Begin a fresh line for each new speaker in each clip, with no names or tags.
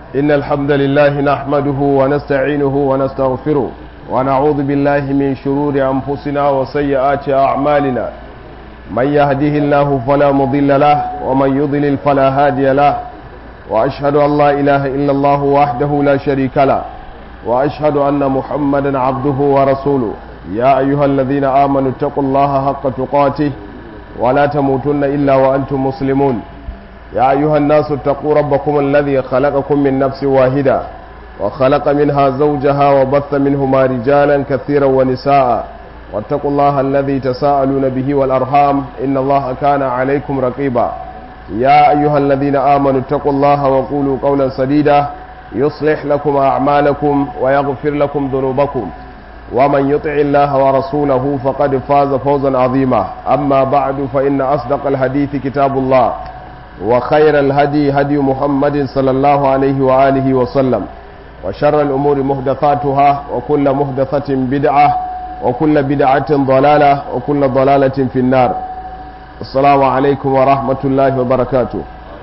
إن الحمد لله نحمده ونستعينه ونستغفره ونعوذ بالله من شرور أنفسنا وسيئات أعمالنا من يهده الله فلا مضل له ومن يضلل فلا هادي له وأشهد أن لا إله إلا الله وحده لا شريك له وأشهد أن محمدا عبده ورسوله يا أيها الذين آمنوا اتقوا الله حق تقاته ولا تموتن إلا وأنتم مسلمون يا أيها الناس اتقوا ربكم الذي خلقكم من نفس واحدة وخلق منها زوجها وبث منهما رجالا كثيرا ونساء واتقوا الله الذي تساءلون به والأرحام إن الله كان عليكم رقيبا يا أيها الذين آمنوا اتقوا الله وقولوا قولا سديدا يصلح لكم أعمالكم ويغفر لكم ذنوبكم ومن يطع الله ورسوله فقد فاز فوزا عظيما أما بعد فإن أصدق الحديث كتاب الله وخير الهدي هدي محمد صلى الله عليه وآله وسلم وشر الأمور محدثاتها وكل محدثة بدعة وكل بدعة ضلالة وكل ضلالة في النار السلام عليكم ورحمة الله وبركاته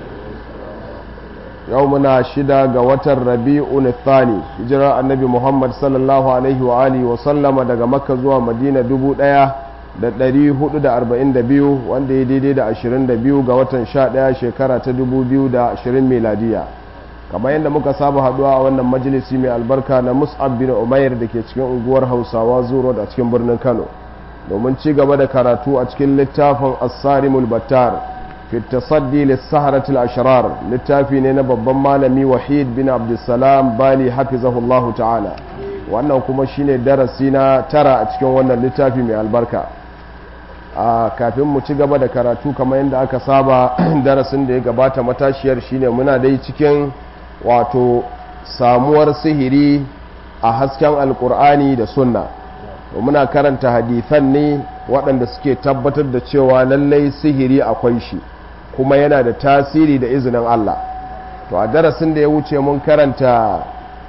يومنا شدا قوة الربيع الثاني هجرة النبي محمد صلى الله عليه وآله وسلم دقى مكة زوى مدينة دبو دايا da 442 wanda ya daidai da 22 ga watan 11 shekara ta 2020 meladiya kamar yadda muka saba haduwa a wannan majalisi mai albarka na mus'ab bin umair da ke cikin unguwar hausawa zuro a cikin birnin kano domin ci gaba da karatu a cikin littafin asarimul battar fi tasaddi lissaharatul ashrar littafi ne na babban malami wahid bin abdulsalam bali hafizahullahu ta'ala wannan kuma shine darasi na tara a cikin wannan littafi mai albarka a kafin mu ci gaba da karatu kamar yadda aka saba darasin da ya gabata matashiyar shine muna dai cikin wato samuwar sihiri a hasken alkur'ani da sunna muna karanta hadithan ne waɗanda suke tabbatar da cewa lallai sihiri akwai shi kuma yana da tasiri da izinin Allah to a darasin da ya wuce mun karanta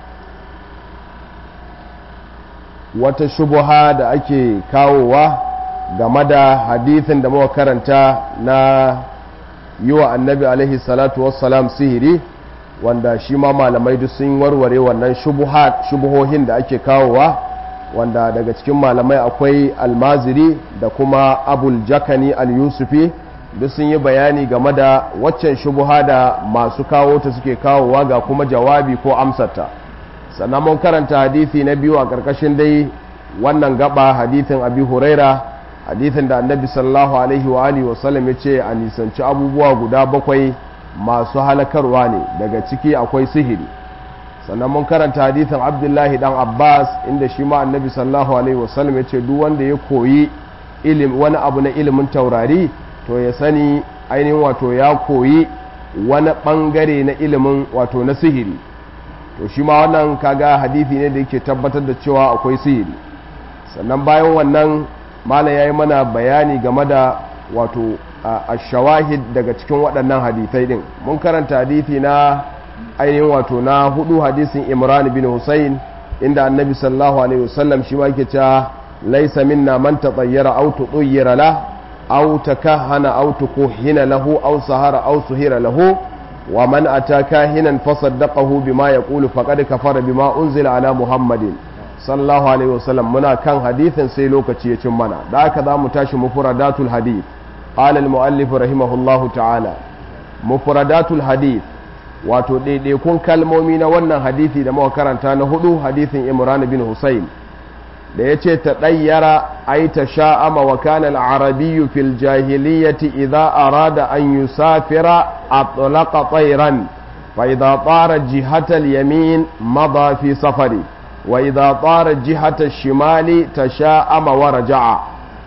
wata shubuha da ake kawowa game da hadithin da muka karanta na yi wa annabi alaihi salatu wassalam sihiri wanda shi ma malamai duk sun warware wannan shubuhohin da ake kawowa wanda daga cikin malamai akwai almaziri da kuma abul jakani al-yusufi duk sun yi bayani game da waccan shubuha da masu kawo ta suke kawowa ga kuma jawabi ko amsarta sannan mun karanta hadithi na biyu a ƙarƙashin dai wannan gaba hadithin abi huraira hadithin da annabi sallallahu alaihi wa alihi wasallam ya ce a nisanci abubuwa guda bakwai masu halakarwa ne daga ciki akwai sihiri sannan mun karanta hadithin abdullahi dan abbas inda shi ma annabi sallallahu alaihi wasallam ya ce duk wanda ya koyi ilim wani abu na ilimin taurari to ya sani ainihin wato ya koyi wani bangare na ilimin wato na sihiri to shi ma wannan kaga hadithi ne da yake tabbatar da cewa akwai sihiri sannan bayan wannan malam ya yi mana bayani game da wato a shawahid daga cikin waɗannan hadithai ɗin mun karanta hadithi na ainihin wato na hudu hadisin imran bin husayn inda annabi sallallahu alaihi wasallam shi ma yake cewa laysa minna man tatayyara aw tudayyara la aw takahana aw tukuhina lahu aw sahara aw suhira lahu wa man ataka hinan fasaddaqahu bima yaqulu faqad kafara bima unzila ala muhammadin sallallahu alaihi wasallam muna kan hadithin sai lokaci ya cin mana da aka za mu tashi mufradatul hadith qala al muallif rahimahullahu ta'ala mufradatul hadith wato daidaikun kalmomi na wannan hadithi da muka karanta na hudu hadithin imran bin husayn da yace ta dayyara ay ta sha'ama wa kana al arabiyyu fil jahiliyyati idha arada an yusafira atlaqa tayran fa idha tara jihatal yamin mada fi safari وإذا طار جهة الشمال تشاءم ورجع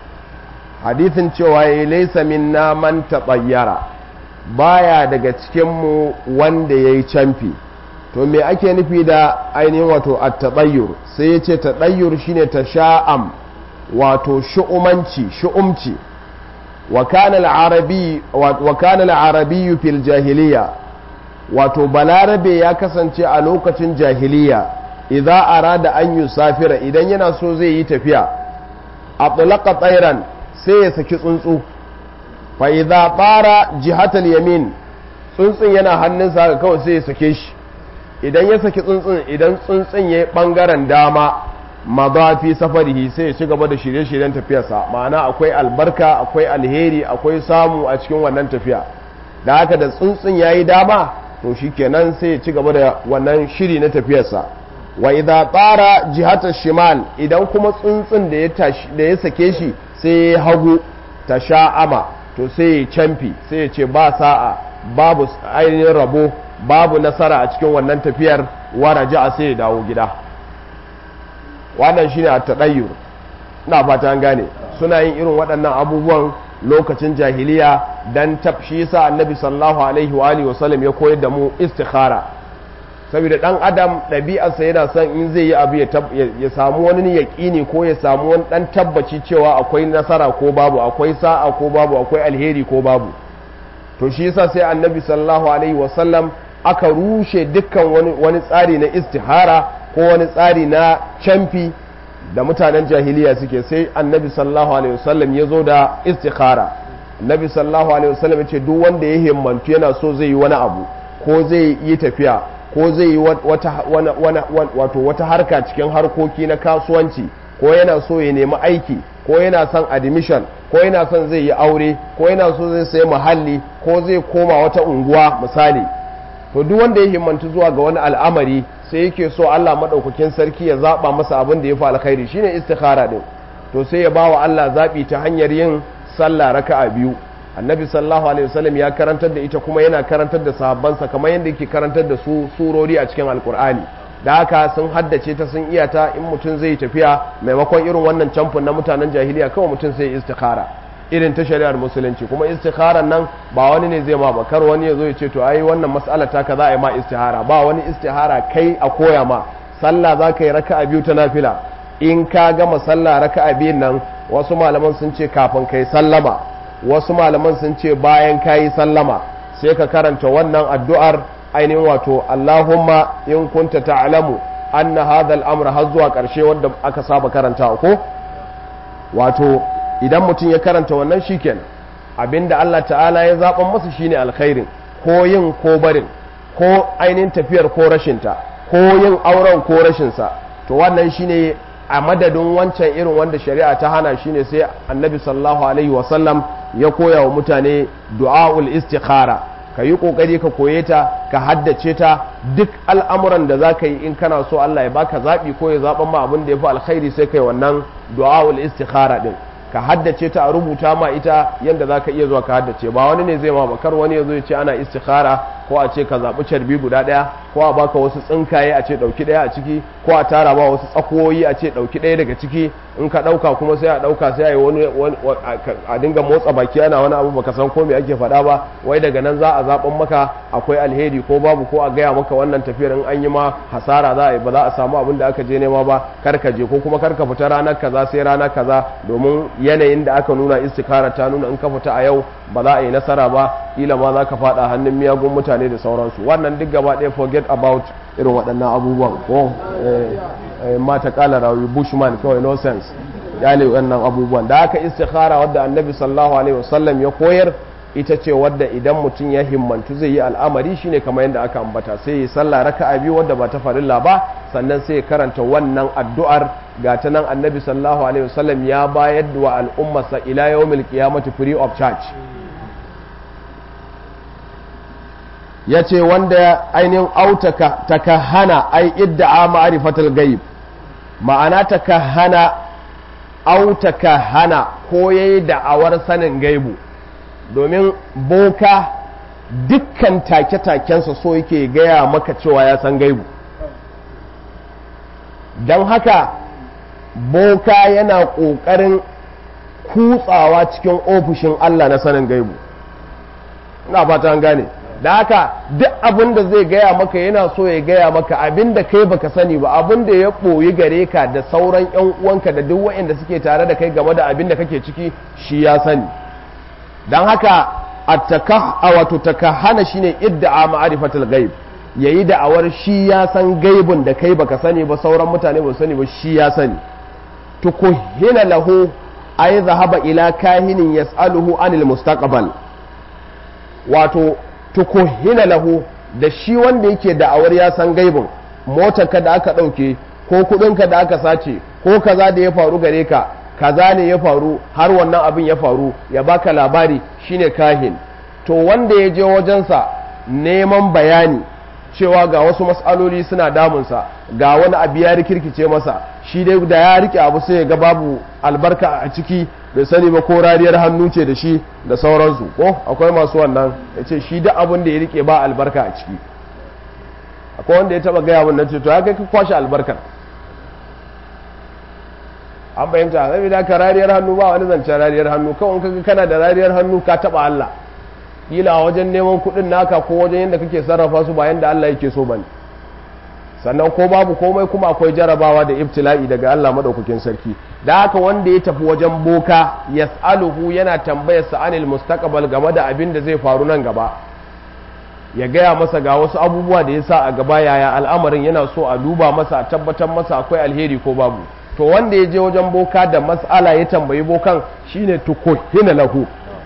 حديث cewa laysa minna man tatayyara baya daga cikinmu wanda yayi camfi to me ake nufi da ainihin wato at-tatayyur sai yace tatayyur shine tasha'am wato shu'umanci shu'umci wa kana al-arabi wa kana al-arabi fil jahiliya wato balarabe ya kasance a lokacin jahiliya idza arada an yusafira idan yana so zai yi tafiya atlaqa tsairan sai ya saki tsuntsu fa idza bara jihatal yamin tsuntsun yana hannunsa haka kawai sai ya sake shi idan ya saki tsuntsun idan tsuntsun ya yi ɓangaren dama mazafi safarihi sai ya ci gaba da shirye-shiryen tafiyarsa ma'ana akwai albarka akwai alheri akwai samu a cikin wannan tafiya da haka da tsuntsun ya yi dama to shi kenan sai ya ci gaba da wannan shiri na tafiyarsa wa idza tsara jihatar shimal idan kuma tsuntsun da ya sake shi sai ya hagu ta sha'ama to sai ya camfi sai ya ce ba sa'a babu ainihin rabo babu nasara a cikin wannan tafiyar wara ji'a sai ya dawo gida wannan shine a taɗayyur ina fata an gane suna yin irin waɗannan abubuwan lokacin jahiliya dan shi yasa annabi sallallahu alaihi wa alihi wasallam ya koyar da mu istikhara saboda dan adam ɗabi'arsa yana son in zai yi abu ya samu wani yaƙini ko ya samu wani dan tabbaci cewa akwai nasara ko babu akwai sa'a ko babu akwai alheri ko babu to shi yasa sai annabi sallallahu alaihi wasallam aka rushe dukkan wani, wani tsari na istihara ko wani tsari na camfi da mutanen jahiliya suke sai annabi sallallahu alaihi wasallam ya zo da istikhara annabi sallallahu alaihi wasallam ya ce duk wanda ya himmantu yana so zai yi wani abu ko zai yi tafiya ko zai yi wata, wato wata harka cikin harkoki na kasuwanci ko yana so ya nemi aiki ko yana son admission ko yana son zai yi aure ko yana so zai sayi muhalli ko zai koma wata unguwa misali to duk wanda ya himmantu zuwa ga wani al'amari sai yake so Allah madaukakin sarki ya zaba masa abin da ya fi alkhairi shine istikhara din to sai ya bawa Allah zabi ta hanyar yin sallah raka'a biyu annabi sallallahu alaihi wasallam ya karantar da ita kuma yana karantar da sahabbansa kamar yadda yake karantar da su surori a cikin alkur'ani da haka sun haddace ta sun iya ta in mutum zai tafiya maimakon irin wannan camfin na mutanen jahiliya kawai mutum sai istikhara irin ta shari'ar musulunci kuma istikharan nan ba wani ne zai ma ba kar wani ya zo ya ce to ai wannan mas'ala ta ka za a yi ma istihara ba wani istihara kai a koya ma sallah za ka yi raka'a biyu ta nafila in ka gama sallah raka'a biyun nan wasu malaman sun ce kafin kai sallama wasu malaman sun ce bayan ka yi sallama sai ka karanta wannan addu'ar ainihin wato Allahumma in kunta ta'lamu anna hadha al-amr har zuwa karshe wanda aka saba karanta ko wato idan mutum ya karanta wannan shikenan abinda Allah ta'ala ya zaban masa shine alkhairin ko yin ko barin ko ainihin tafiyar ko rashinta ko yin auren ko rashinsa to wannan shine a madadin wancan irin wanda shari'a ta hana shine sai annabi sallallahu alaihi wasallam ya koya wa mutane du'a'ul istikhara ka yi kokari ka koye ta ka haddace ta duk al'amuran da za ka yi in kana so Allah ya baka zaɓi ko ya zaɓan ma abin da ya fi alkhairi sai kai wannan du'a'ul istikhara din ka haddace ta a rubuta ma ita yadda za ka iya zuwa ka haddace ba wani ne zai ma bakar wani ya zo ya ce ana istikhara ko a ce ka zaɓi carbi guda ɗaya ko a baka wasu tsinkaye a ce ɗauki ɗaya a ciki ko a tara ba wasu tsakoyi a ce ɗauki ɗaya daga ciki in ka ɗauka kuma sai a ɗauka sai a yi wani a dinga motsa baki ana wani abu baka san ko me ake faɗa ba wai daga nan za a zaɓan maka akwai alheri ko babu ko a gaya maka wannan tafiyar in an yi ma hasara za a yi ba za a samu abin da aka je nema ba kar ka je ko kuma kar ka fita ranar kaza sai rana kaza domin yanayin da aka nuna istikara ta nuna in ka fita a yau ba za a yi nasara ba kila ma za ka faɗa hannun miyagun mutane da sauransu wannan duk gaba ɗaya forget about irin waɗannan abubuwan ko mata kala rawi bushman kawai no sense yale wannan abubuwan da aka istikhara wadda annabi sallallahu alaihi wasallam ya koyar ita ce wadda idan mutum ya himmantu zai yi al'amari shine kamar yadda aka ambata sai ya salla raka'a biyu wadda ba ta farilla ba sannan sai ya karanta wannan addu'ar ga ta nan annabi sallallahu alaihi wasallam ya bayar wa al'ummarsa ila yawmil qiyamati free of charge ya ce wanda ainihin autaka takahana ai idda'a ma'rifatul gaib ma'ana takahana autakahana ko yayi da'awar sanin gaibu domin boka dukkan take-takensa so yake gaya maka cewa ya san gaibu don haka boka yana ƙoƙarin kutsawa cikin ofishin Allah na sanin gaibu ina fata an gane da haka duk abin da zai gaya maka yana so ya gaya maka abin da kai baka sani ba abin da ya ɓoyi gare ka da sauran 'yan uwanka da duk waɗanda suke tare da kai game da abin da kake ciki shi ya sani don haka a wato takahana shine idda'a ma'arifatul gaib yayi da'awar shi ya san gaibun da kai baka sani ba sauran mutane ba sani ba shi ya sani tukuhina lahu ay zahaba ila kahinin yas'aluhu anil mustaqbal wato tukuhina lahu da shi wanda yake da'awar ya san gaibin motarka da aka ɗauke ko kuɗinka da aka sace ko kaza da ya faru gare ka kaza ne ya faru har wannan abin ya faru ya baka labari shine kahin to wanda ya je wajensa neman bayani cewa ga wasu matsaloli suna damunsa ga wani abu ya rikirkice masa shi dai da ya rike abu sai ya ga babu albarka a ciki bai sani ba ko rariyar hannu ce da shi da sauransu ko akwai masu wannan ya ce shi duk abin da ya rike ba albarka a ciki akwai wanda ya taba gaya wannan ce to ya kai ka kwashe albarkar an fahimta zai da ka rariyar hannu ba wani zancen rariyar hannu kawai kaga kana da rariyar hannu ka taba Allah kila wajen neman kuɗin naka ko wajen yadda kake sarrafa su ba yadda Allah yake so bane sannan ko babu komai kuma akwai jarabawa da ibtila'i daga Allah madaukakin sarki da haka wanda ya tafi wajen boka yas'aluhu yana tambayar sa anil mustaqbal game da abin da zai faru nan gaba ya gaya masa ga wasu abubuwa da ya sa a gaba yaya al'amarin yana so a duba masa a tabbatar masa akwai alheri ko babu to wanda ya je wajen boka da mas'ala ya tambayi bokan shine tukuhina lahu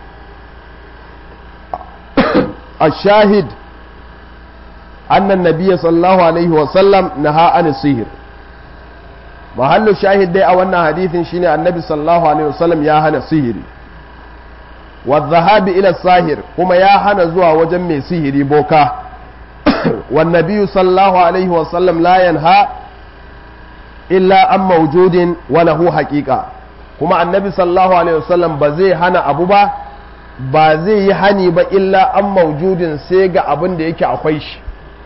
الشاهد أن النبي صلى الله عليه وسلم نهى عن السحر محل الشاهد دي أولنا حديث شيني النبي صلى الله عليه وسلم يا هنا سحر والذهاب إلى الساهر كما يا هنا زوا وجمع سحر بوكا والنبي صلى الله عليه وسلم لا ينهى إلا عن موجود وله حقيقة كما النبي صلى الله عليه وسلم بزي هنا أبو با ba zai yi hani ba illa an maujudin sai ga abin da yake akwai shi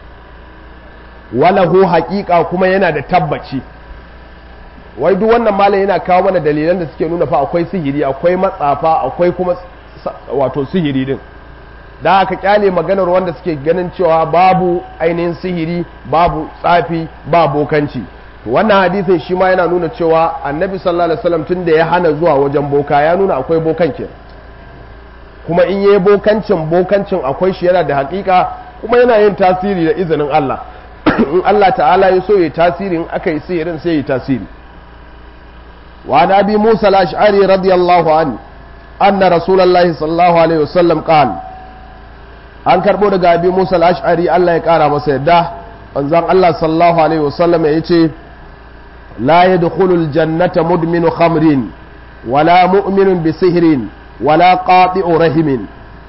walahu haƙiƙa kuma yana da tabbaci wai duk wannan malam yana kawo mana dalilan da suke nuna fa akwai sihiri akwai matsafa akwai kuma wato sihiri din da aka kyale maganar wanda suke ganin cewa babu ainihin sihiri babu tsafi ba bokanci wannan hadisin shi ma yana nuna cewa annabi sallallahu alaihi wasallam tun da ya hana zuwa wajen boka ya nuna akwai bokan kenan kuma in yi bokancin bokancin akwai shi yana da hakika kuma yana yin tasiri da izinin Allah in Allah ta'ala ya so ya tasiri in aka yi sihirin sai ya tasiri wa nabi Musa al-Ash'ari radiyallahu an anna rasulullahi sallallahu alaihi wasallam qala an karbo daga abi Musa al-Ash'ari Allah ya kara masa yadda manzon Allah sallallahu alaihi wasallam ya ce la yadkhulul jannata mudminu khamrin wala mu'minun bi sihrin wala qati'u rahimin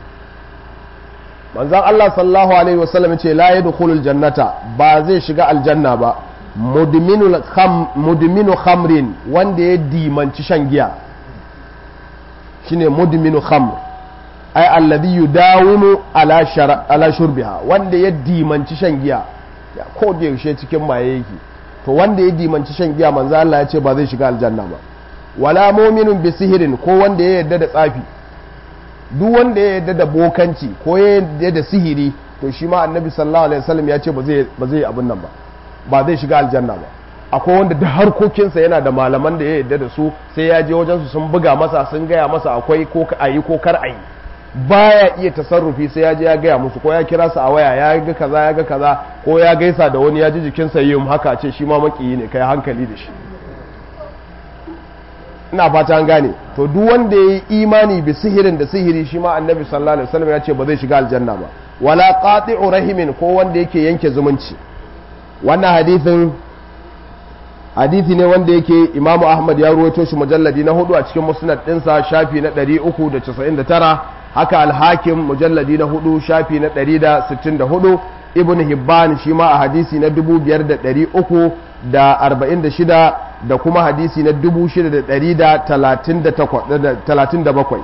manzon Allah sallallahu alaihi wasallam ce la yadkhulul jannata ba zai shiga aljanna ba mudminul kham mudminu khamrin wanda ya dimanci shan giya shine mudminu khamr ai alladhi yudawimu ala shar ala shurbiha wanda ya dimanci shan giya ya ko da yaushe cikin maye yake to wanda ya dimanci shan giya manzo Allah ya ce ba zai shiga aljanna ba wala mu'minun bi sihirin ko wanda ya yarda da tsafi duk wanda ya yarda da bokanci ko ya yarda da sihiri to shi ma annabi sallallahu alaihi wasallam ya ce ba zai ba zai abin nan ba ba zai shiga aljanna ba akwai wanda duk harkokinsa yana da malaman da ya yarda da su sai ya je wajen su sun buga masa sun gaya masa akwai ko a yi ko kar a yi baya iya tasarrufi sai ya je ya gaya musu ko ya kira su a waya ya ga kaza ya ga kaza ko ya gaisa da wani ya ji jikinsa yi haka ce shi ma makiyi ne kai hankali da shi ina fata an gane to duk wanda ya yi imani bi sihirin da sihiri shi ma annabi sallallahu alaihi wasallam ya ce ba zai shiga aljanna ba wala qati'u rahimin ko wanda yake yanke zumunci wannan hadithin hadithi ne wanda yake imamu ahmad ya ruwaito shi mujalladi na hudu a cikin musnad dinsa shafi na 399 haka alhakim mujalladi na hudu shafi na 164 ibn hibban shi ma a hadisi na 5346 da kuma hadisi na 6137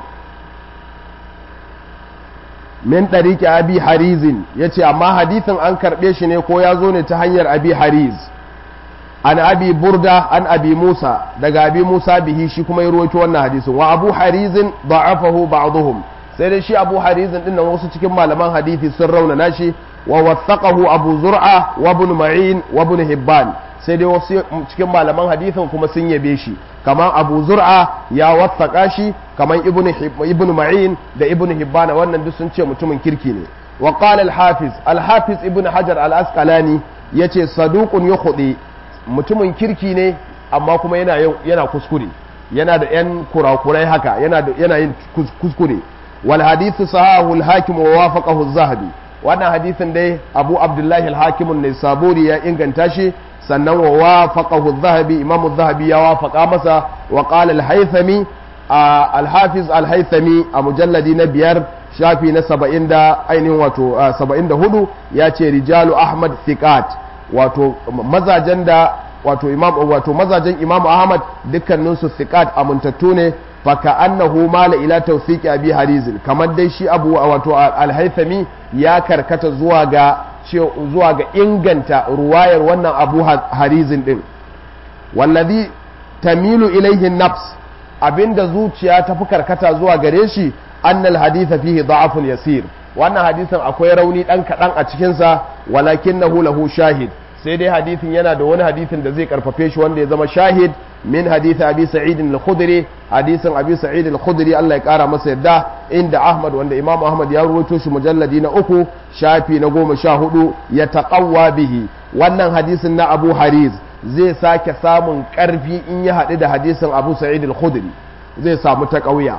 min ɗariki abi harizin ya ce amma hadithin an karɓe shi ne ko ya zo ne ta hanyar abi hariz an abi burda an abi musa daga abi musa bihi shi kuma ya ruwaito wannan hadisin wa abu harizin da'afahu ba'dhum sai dai shi abu harizin din nan wasu cikin malaman hadisi sun raunana shi wa wathaqahu abu zur'a wa ibn ma'in wa ibn hibban sai dai wasu cikin malaman hadisin kuma sun yabe shi kamar abu zur'a ya wathaka shi kamar ibn ibn ma'in da ibn hibban wannan duk sun ce mutumin kirki ne wa qala al-hafiz al-hafiz ibn hajar al-asqalani yace saduqun yukhdi mutumin kirki ne amma kuma yana yana kuskure yana da yan kurakurai haka yana da yana yin kuskure wal hadithu sahahu al hakim wa wafaqahu az-zahabi wannan hadisin dai abu abdullahi al-hakimun ne saburi ya inganta shi sannan wa wafaqahu adh-dhahabi imam adh-dhahabi ya wafaqa masa wa qala al-haythami al-hafiz al-haythami a mujalladi na biyar shafi na 70 da ainihin wato 74 ya ce rijalu ahmad thiqat wato mazajen da wato imam wato mazajen imam ahmad dukkanin su thiqat amintattu ne faka annahu mala ila tawfiqi abi harizin kamar dai shi abu wato al-haythami ya karkata zuwa ga zuwa ga inganta ruwayar wannan abu harizin din wallazi tamilu ilaihi nafs abinda zuciya ta fi karkata zuwa gare shi annal haditha fihi da'afun yasir wannan hadisin akwai rauni dan kadan a cikin sa walakinahu lahu shahid sai dai hadisin yana da wani hadisin da zai karfafe shi wanda ya zama shahid min hadith abi sa'id al-khudri hadisin abi sa'id al-khudri Allah ya kara masa yadda inda Ahmad wanda Imam Ahmad ya rawaito shi mujalladi na uku shafi na goma sha hudu ya taqawwa bihi wannan hadisin na Abu Hariz zai sake samun karfi in ya haɗu da hadisin Abu Sa'id al-Khudri zai samu taqawiya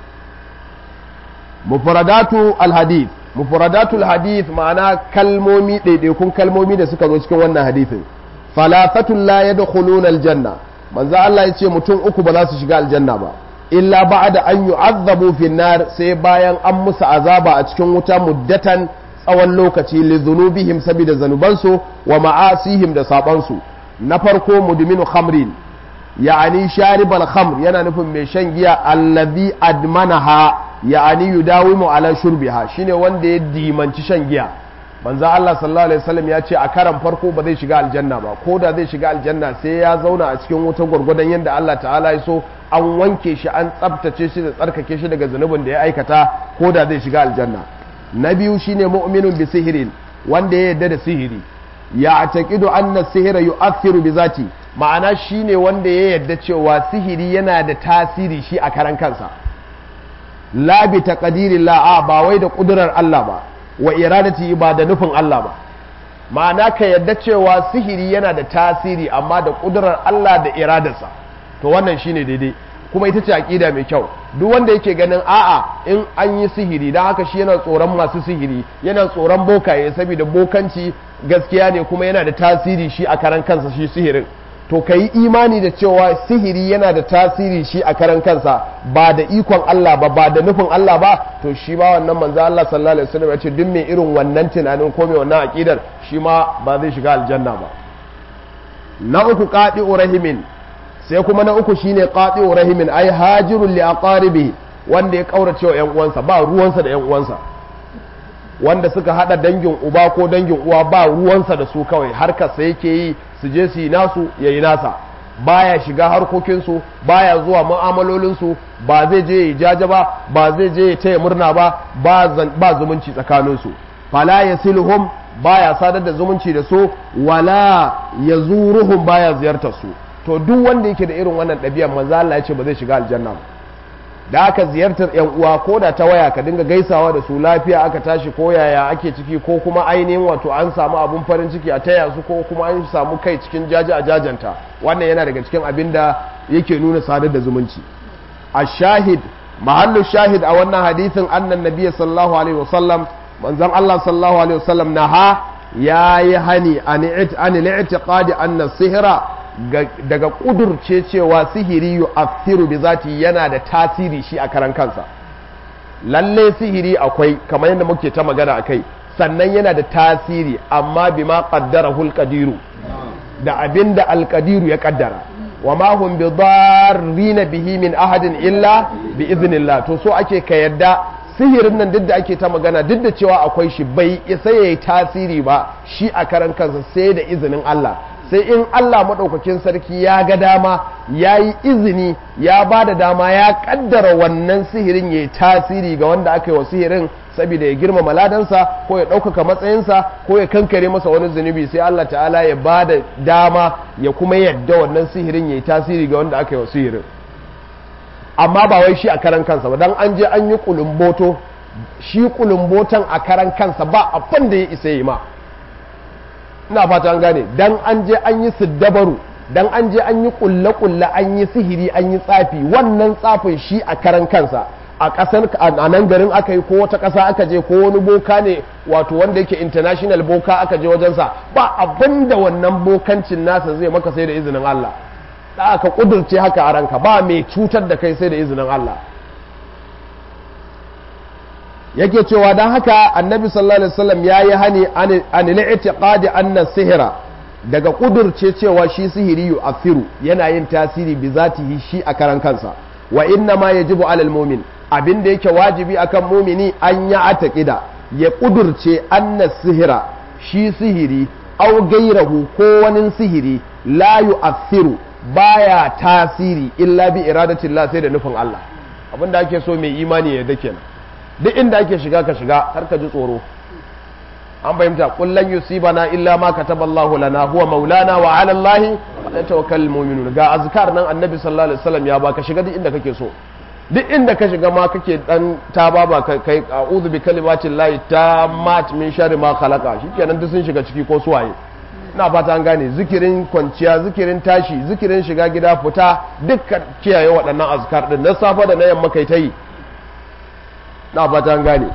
mufradatu al-hadith mufradatu al-hadith ma'ana kalmomi ɗaiɗaikun kalmomi da suka zo cikin wannan hadisin falafatun la yadkhuluna al-janna manzo Allah ya ce mutum uku ba za su shiga aljanna ba illa ba'da an yu'azzabu fi nar sai bayan an musu azaba a cikin wuta muddatan tsawon lokaci li dhunubihim saboda zanubansu wa ma'asihim da sabansu na farko mudminu khamrin ya'ani sharibal khamr yana nufin mai shan giya allazi admanaha ya'ani yudawimu ala shurbiha shine wanda ya dimanci shan giya manzo Allah sallallahu alaihi wasallam ya ce a karan farko ba zai shiga aljanna ba ko da zai shiga aljanna sai ya zauna a cikin wuta gwargwadon yadda Allah ta'ala ya so an wanke shi an tsabtace shi da tsarkake shi daga zunubin da ya aikata ko da zai shiga aljanna na biyu shine mu'minun bi sihirin wanda ya yarda da sihiri ya taqidu anna sihira yu'athiru bi zati ma'ana shine wanda ya yarda cewa sihiri yana da tasiri shi a karan kansa la bi taqdirillah ba wai da kudurar Allah ba wa iradati ba da nufin Allah ba ma'ana ka yadda cewa sihiri yana da tasiri amma da kudurar Allah da iradarsa to wannan shine daidai kuma ita ce aqida mai kyau duk wanda yake ganin a'a in an yi sihiri dan haka shi yana tsoron masu sihiri yana tsoron bokaye saboda bokanci gaskiya ne kuma yana da tasiri shi a karan kansa shi sihirin to ka yi imani da cewa sihiri yana da tasiri shi a karan kansa ba da ikon Allah ba ba da nufin Allah ba to shi ba wannan manzo Allah sallallahu alaihi wasallam ya ce duk mai irin wannan tunanin ko mai wannan aqidar shi ma ba zai shiga aljanna ba na uku qati'u rahimin sai kuma na uku shine qati'u rahimin ai hajirul li aqaribi wanda ya kaurace wa yan uwansa ba ruwansa da yan uwansa wanda suka hada dangin uba ko dangin uwa ba ruwansa da su kawai harkarsa yake yi su je su yi nasu ya yi nasa baya shiga harkokinsu baya zuwa mu'amalolinsu ba zai je ya jaja ba ba zai je ya taya murna ba ba zumunci tsakaninsu fala ya silhum baya sadar da zumunci da su wala ya zuruhum baya ziyartar su to duk wanda yake da irin wannan ɗabi'ar manzo Allah ya ce ba zai shiga aljanna ba da aka ziyartar yan uwa ko da ta waya ka dinga gaisawa da su lafiya aka tashi ko yaya ake ciki ko kuma ainihin wato an samu abun farin ciki a taya su ko kuma an samu kai cikin jaji a jajanta wannan yana daga cikin abin da yake nuna sadar da zumunci a shahid mahallu shahid a wannan hadisin annan nabiya sallallahu alaihi wasallam manzon Allah sallallahu alaihi wasallam naha yayi hani an i'tiqadi anna sihra daga kudurce cewa sihiri yu'athiru bi zati yana da tasiri shi a karan kansa lalle sihiri akwai kamar yadda muke ta magana akai sannan yana da tasiri amma bima qaddarahu alqadiru da abinda alqadiru ya kaddara wa ma hum bi darrina bihi min ahadin illa bi iznillah to so ake ka yadda sihirin nan duk da ake ta magana duk da cewa akwai shi bai isa yayi tasiri ba shi a karan kansa sai da izinin Allah sai in Allah maɗaukakin sarki ya ga dama ya yi izini ya ba da dama ya ƙaddara wannan sihirin ya yi tasiri ga wanda aka yi wa sihirin saboda ya girmama ladansa ko ya ɗaukaka matsayinsa ko ya kankare masa wani zunubi sai Allah ta'ala ya ba da dama ya kuma yadda wannan sihirin ya yi tasiri ga wanda aka yi wa sihirin amma ba wai shi a karan kansa ba dan an je an yi kulumboto shi kulumbotan a karan kansa ba abin da ya isa yi ma ina fata an gane dan an je an yi siddabaru dan an je an yi kulle kulle an yi sihiri an yi tsafi wannan tsafin shi a karan kansa a ƙasar a nan garin aka yi ko wata ƙasa aka je ko wani boka ne wato wanda yake international boka aka je wajensa ba abin da wannan bokancin nasa zai maka sai da izinin Allah da aka ƙudurce haka a ranka ba mai cutar da kai sai da izinin Allah yake cewa don haka annabi sallallahu alaihi wasallam ya yi hani an li'tiqadi anna sihira daga kudurce cewa shi sihiri yu'athiru yana yin tasiri bi zatihi shi a karan kansa wa inna ma yajibu alal mu'min abin da yake wajibi akan mumini an ya ataqida ya kudurce anna sihira shi sihiri aw gairahu ko wani sihiri la yu'athiru baya tasiri illa bi iradatillah sai da nufin Allah abinda ake so mai imani ya dake kenan duk inda ake shiga ka shiga har ka ji tsoro an fahimta kullan yusibana illa ma kataballahu lana huwa maulana wa ala Allah falyatawakkalul mu'minun ga azkar nan annabi sallallahu alaihi wasallam ya baka shiga duk inda kake so duk inda ka shiga ma kake dan ta baba kai a'udhu bi kalimatin lahi tammat min sharri ma khalaqa shikenan duk sun shiga ciki ko suwaye ina fata an gane zikirin kwanciya zikirin tashi zikirin shiga gida fita dukkan kiyaye waɗannan azkar din na safa da na yamma kai ta yi na fata an gane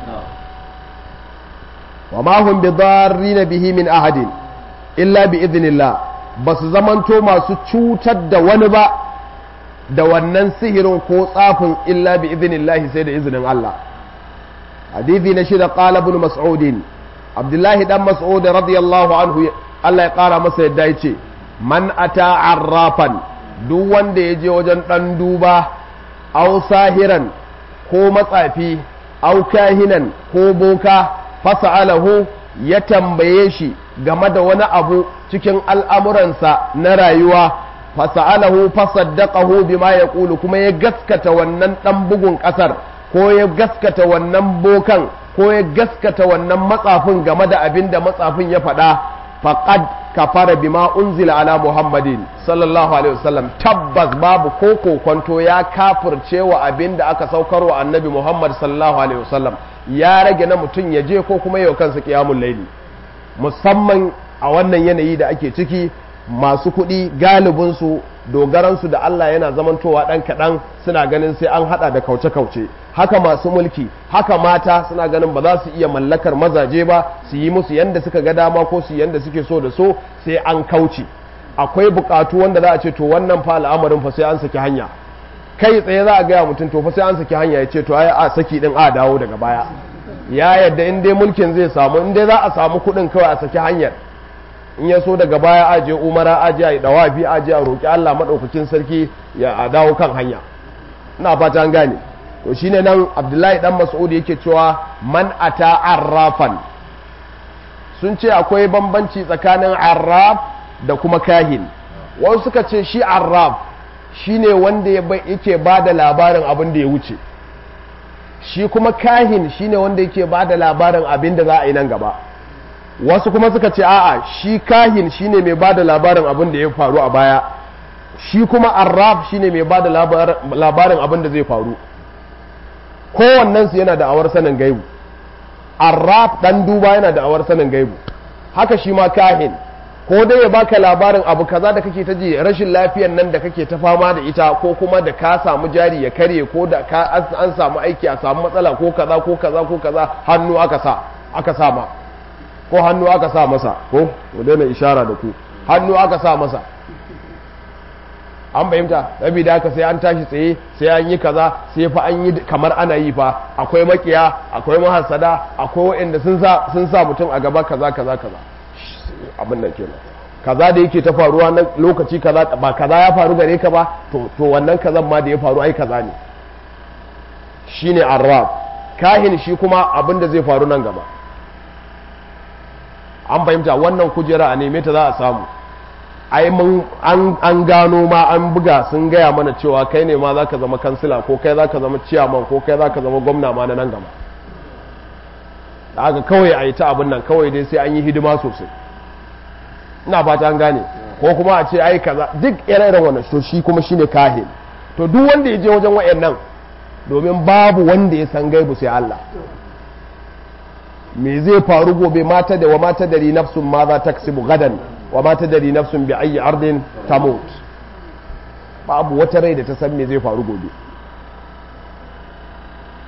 wa ma hum bi darrin bihi min ahadin illa bi idnillah basu zamanto masu cutar da wani ba da wannan sihirin ko tsafin illa bi idnillah sai da izinin Allah hadithi na shida qala ibn mas'ud abdullahi dan mas'ud radiyallahu anhu Allah ya kara masa yadda yace man ata arrafan duk wanda ya je wajen dan duba aw sahiran ko matsafi au kahinan ko boka fasa'alahu ya tambaye shi game da wani abu cikin al'amuransa na rayuwa fasa'alahu fasaddaqahu bima yaqulu kuma ya gaskata wannan dan bugun kasar ko ya gaskata wannan bokan ko ya gaskata wannan matsafin game da abin da matsafin ya faɗa faqad kafara bima unzila ala muhammadin sallallahu alaihi wasallam tabbas babu ko kokonto ya kafirce wa abin da aka saukar wa annabi muhammad sallallahu alaihi wasallam ya rage na mutum ya je ko kuma yau kansa kiyamun laili musamman a wannan yanayi da ake ciki masu kuɗi galibinsu dogaransu da Allah yana zamantowa ɗan kaɗan suna ganin sai an haɗa da kauce-kauce haka masu mulki haka mata suna ganin ba za su iya mallakar mazaje ba su yi musu yanda suka ga dama ko su yanda suke so da so sai an kauce akwai buƙatu wanda za a ce to wannan fa al'amarin fa sai an saki hanya kai tsaye za a gaya mutum to fa sai an saki hanya ya ce to ai a saki din a dawo daga baya ya yadda in dai mulkin zai samu in dai za a samu kuɗin kawai a saki hanyar in ya so daga baya a je umara a je a yi dawafi a je a roƙi Allah maɗaukakin sarki ya a dawo kan hanya ina fata an gane to shine nan Abdullahi dan Mas'ud yake cewa man ata arrafan sun ce akwai bambanci tsakanin arraf da kuma kahin wasu suka ce shi arraf shine wanda yake ba da labarin abin da ya wuce shi kuma kahin shine wanda yake ba da labarin abin da za a yi nan gaba wasu kuma suka ce a'a shi kahin shine mai ba da labarin abin da ya faru a baya shi kuma arraf shine mai ba da labarin abin da zai faru kowannensu yana da awar sanin gaibu arraf dan duba yana da awar sanin gaibu haka shi ma kahin ko dai ya baka labarin abu kaza da kake ta ji rashin lafiyan nan da kake ta fama da ita ko kuma da ka samu jari ya karye ko da ka an samu aiki a samu matsala ko kaza ko kaza ko kaza hannu aka sa aka sa ma ko hannu aka sa masa ko mu daina ishara da ku hannu aka sa masa an fahimta saboda haka sai an tashi tsaye sai an yi kaza sai fa an yi kamar ana yi fa akwai makiya akwai mahasada akwai waɗanda sun sa sun sa mutum a gaba kaza kaza kaza abin da kenan kaza da yake ta faruwa na lokaci kaza ba kaza ya faru gare ka ba to to wannan kazan ma da ya faru ai kaza ne shine arrab kahin shi kuma abin da zai faru nan gaba an fahimta wannan kujera a neme ta za a samu ai mun an gano ma an buga sun gaya mana cewa kai ne ma za ka zama kansila ko kai za ka zama ciyaman ko kai za ka zama gwamna ma na nan gaba da haka kawai a yi ta abin nan kawai dai sai an yi hidima sosai ina fata an gane ko kuma a ce ai kaza duk ire-iren wannan to shi kuma shine kahin to duk wanda ya je wajen wayannan domin babu wanda ya san gaibu sai Allah me zai faru gobe mata da wa mata dari nafsun ma za ta gadan wa mata dari nafsun bi ayi ardin tamut babu wata rai da ta san me zai faru gobe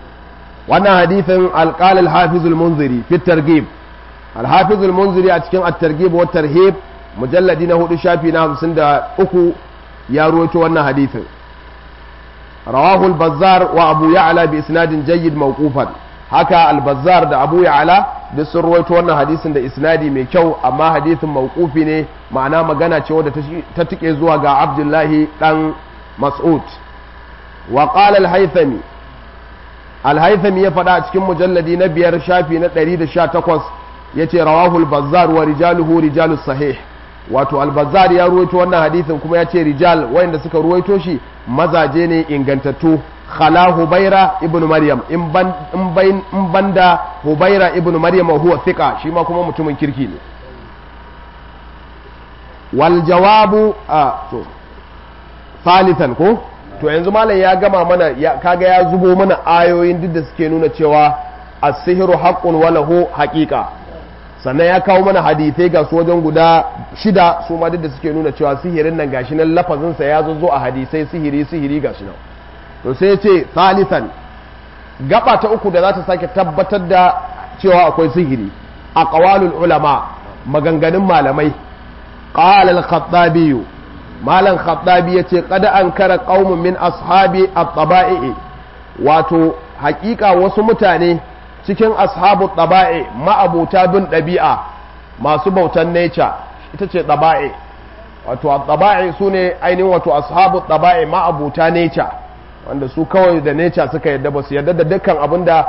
wannan hadithin alƙal al-hafiz al-munziri fi targhib al-hafiz al-munziri a cikin at-targhib wa tarhib mujalladi na hudu shafi na 53 ya ruwaito wannan hadithin rawahu al-bazzar wa abu ya'la bi isnadin jayyid mawqufan haka al-bazzar da abu ya'la duk sun ruwaito wannan hadisin da isnadi mai kyau amma hadisin mawqufi ne ma'ana magana ce wadda ta tike zuwa ga abdullahi dan mas'ud wa qala al-haythami al-haythami ya faɗa a cikin mujalladi na biyar shafi na 118 yace rawahu al-bazzar wa rijaluhu rijalus sahih wato al-bazzar ya ruwaito wannan hadisin kuma yace rijal wayanda suka ruwaito shi mazaje ne ingantattu khala hubaira ibn maryam in ban in bain in banda hubaira ibn maryam huwa thiqa shi ma kuma mutumin kirki ne wal jawabu a to salisan ko to yanzu malam ya gama mana kaga ya zubo mana ayoyin duk da suke nuna cewa as-sihru haqqun wa lahu haqiqa sannan ya kawo mana hadithai ga su wajen guda shida su ma duk da suke nuna cewa sihirin nan gashi nan lafazin sa ya zo a hadisai sihiri sihiri gashi nan to sai ya ce salisan gaba ta uku da za ta sake tabbatar da cewa akwai sihiri a qawalul ulama maganganun malamai qala al-khattabi malam khattabi yace qad ankara qaumun min ashabi at-taba'i wato hakika wasu mutane cikin ashabu taba'i ma'abuta bin ɗabi'a masu bautan nature ita ce taba'i wato taba'i su ne ainihin wato ashabu taba'i ma'abuta nature wanda su kawai da nature suka yadda ba su yadda da dukkan abin da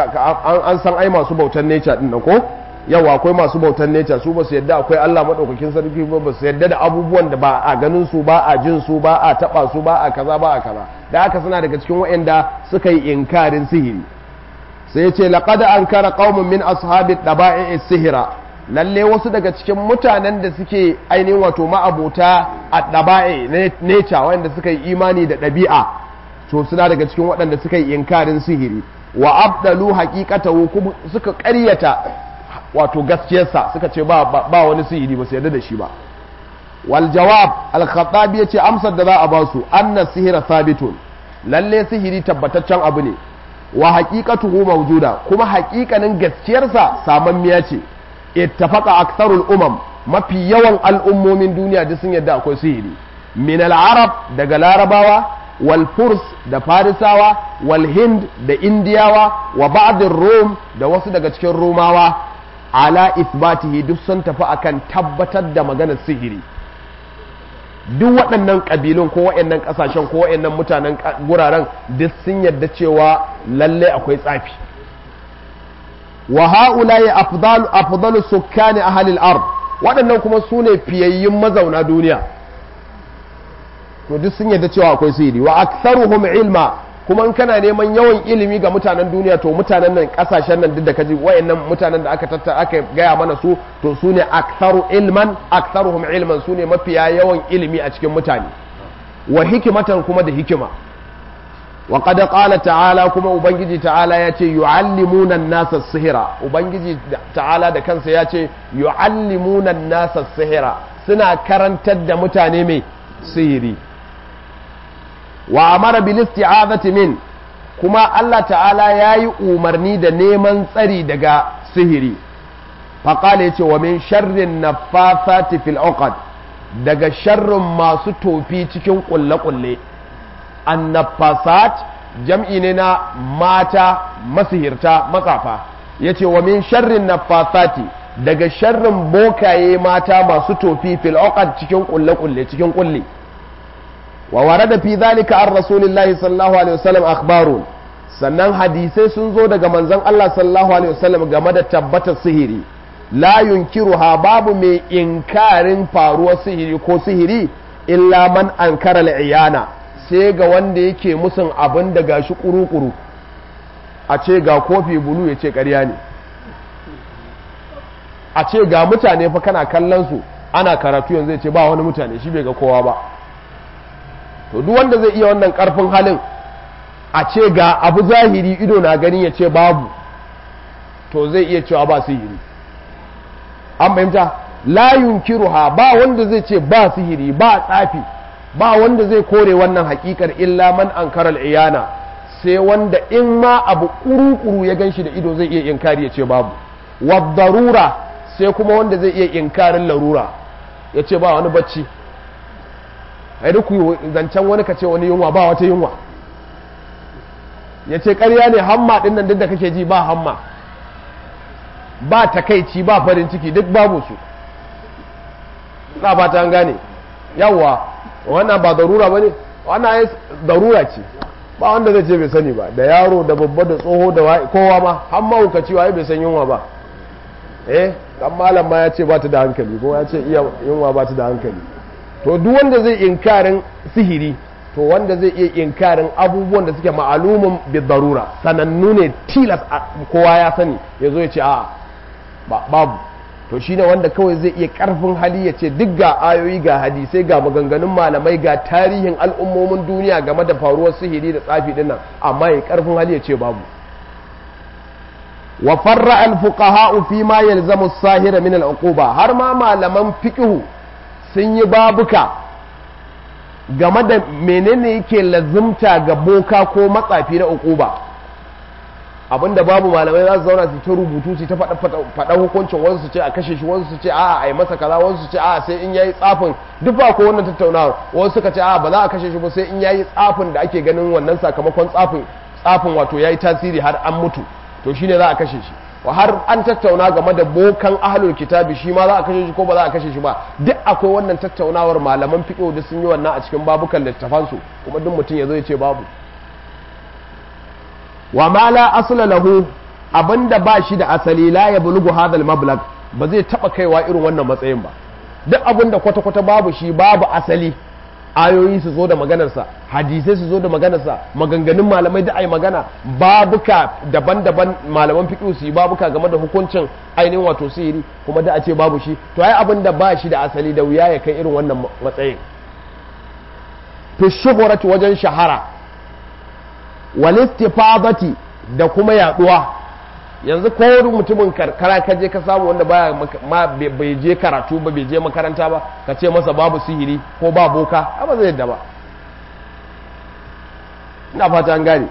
an san ai masu bautan nature din nan ko yawa akwai masu bautan nature su ba su yadda akwai Allah madaukakin sarki ba ba su yadda da abubuwan da ba a ganin su ba a jin su ba a taba su ba a kaza ba a kaza da haka suna daga cikin waɗanda suka yi inkarin sihiri sai ya ce laqad ankara qaumun min ashabi daba'i sihira lalle wasu daga cikin mutanen da suke ainihin wato ma'abuta a daba'i nature wanda suka yi imani da ɗabi'a to suna daga cikin waɗanda suka yi inkarin sihiri wa abdalu haqiqatahu kuma suka ƙaryata wato gaskiyarsa suka ce ba ba wani sihiri ba su yarda da shi ba wal jawab al khattabi yace amsar da za a ba su anna sihira sabitun lalle sihiri tabbataccen abu ne wa haqiqatuhu mawjuda kuma haƙiƙanin gaskiyarsa samammiya ce ittafaqa aktharul umam mafi yawan al'ummomin duniya duk sun yarda akwai sihiri min al arab daga larabawa wal furs da farisawa wal hind da indiyawa wa ba'd rum da wasu daga cikin rumawa ala isbatihi duk sun tafi akan tabbatar da maganar sihiri duk waɗannan ƙabilun ko waɗannan ƙasashen ko waɗannan mutanen guraren duk sun yadda cewa lalle akwai tsafi wa ha'ula'i afdalu sukkani ahlil ard waɗannan kuma su ne fiyayyun mazauna duniya to duk sun yadda cewa akwai sihiri wa aktharuhum ilma kuma in kana neman yawan ilimi ga mutanen duniya to mutanen nan kasashen nan duk da kaji wayannan mutanen da aka tatta aka gaya mana su to su ne aktharu ilman aktharuhum ilman su ne mafiya yawan ilimi a cikin mutane wa hikimatan kuma da hikima wa qad qala ta'ala kuma ubangiji ta'ala ya ce yu'allimuna an-nasa sihira ubangiji ta'ala da kansa ya ce yu'allimuna an-nasa sihira suna karantar da mutane mai sihiri wa amara bil isti'azati min kuma Allah ta'ala yayi umarni da neman tsari daga sihiri faqala yace wa min sharrin naffasati fil uqad daga sharrin masu tofi cikin kulle-kulle annafasat jam'i ne na mata masihirta matsafa yace wa min sharrin naffasati daga sharrin bokaye mata masu tofi fil uqad cikin kulle-kulle cikin kulle wa warada fi zalika an rasulillahi sallallahu alaihi wasallam akhbarun sannan hadisai sun zo daga manzon Allah sallallahu alaihi wasallam game da tabbatar sihiri la yunkiruha babu mai inkarin faruwar sihiri ko sihiri illa man ankara al'iyana sai ga wanda yake musun abin da gashi kuru-kuru a ce ga kofi bulu ya ce ƙarya ne a ce ga mutane fa kana kallon su ana karatu yanzu ya ce ba wani mutane shi bai ga kowa ba to duk wanda zai iya wannan karfin halin a ce ga abu zahiri ido na gani ya ce babu to zai iya cewa ba sihiri an fahimta la yunkiruha ba wanda zai ce ba sihiri ba tsafi ba wanda zai kore wannan hakikar illa man ankara iyana sai wanda in ma abu kuru-kuru ya gan shi da ido zai iya inkari ya ce babu waddarura sai kuma wanda zai iya inkarin larura ya ce ba wani bacci a duk zancen wani ka ce wani yunwa ba wata yunwa ya ce karya ne hamma ɗin nan duk da kake ji ba hamma ba takaici ba farin ciki duk babu su na ba ta gane yawwa wannan ba darura ba ne wannan ya darura ce ba wanda zai ce bai sani ba da yaro da babba da tsoho da kowa ma har mahaukaci waye bai san yunwa ba eh dan malam ma ya ce ba ta da hankali ko ya ce iya yunwa ba ta da hankali to duk wanda zai inkarin sihiri to wanda zai iya inkarin abubuwan da suke ma'alumin bi darura sanannu ne tilas kowa ya sani ya zo ya ce a babu to shine wanda kawai zai iya karfin hali ya ce duk ga ayoyi ga hadisai ga maganganun malamai ga tarihin al'ummomin duniya game da faruwar sihiri da tsafi dinnan amma ya karfin hali ya ce babu wa farra al-fuqaha fi ma yalzamu as-sahira min al-uquba har ma malaman fiqh sun yi babuka game da menene yake lazimta ga boka ko matsafi na uquba abinda babu malamai za su zauna su ta rubutu su ta faɗa hukuncin wasu su ce a kashe shi wasu su ce a'a a yi masa kaza wasu su ce a'a sai in yayi tsafin duk ba ko wannan tattaunawa wasu suka ce a'a ba za a kashe shi ba sai in yayi tsafin da ake ganin wannan sakamakon tsafin tsafin wato yayi tasiri har an mutu to shine za a kashe shi wa har an tattauna game da bokan ahlul kitabi shi ma za a kashe shi ko ba za a kashe shi ba duk akwai wannan tattaunawar malaman fiqh da sun yi wannan a cikin babukan littafansu kuma duk mutum ya zo ya ce babu wa ma la asla lahu abinda ba shi da asali la ya bulugu hadal mablag ba zai taba kaiwa irin wannan matsayin ba duk abinda kwata kwata babu shi babu asali ayoyi su zo da maganarsa hadisai su zo da maganarsa maganganun malamai da ai magana babuka daban-daban malaman fiqh su yi babuka game da hukuncin ainihin wato sihiri kuma da a ce babu shi to ai abin da ba shi da asali da wuya ya kai irin wannan matsayin fi shuhurati wajen shahara walistifadati da kuma yaduwa yanzu ko wani mutumin karkara ka je ka samu wanda baya ma bai je karatu ba bai je makaranta ba ka ce masa babu sihiri ko ba boka ba zai yadda ba ina fata an gane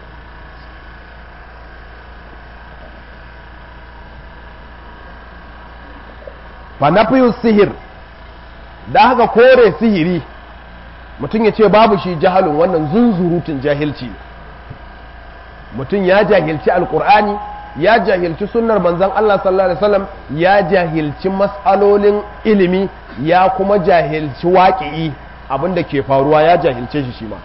fa nafiyu sihir da haka kore sihiri mutum ya ce babu shi jahalun wannan zunzurutun jahilci mutum ya jahilci alkur'ani ya jahilci sunnar manzan Allah sallallahu alaihi wasallam ya jahilci mas'alolin ilimi ya kuma jahilci waƙi'i abinda ke faruwa ya jahilce shi shi ma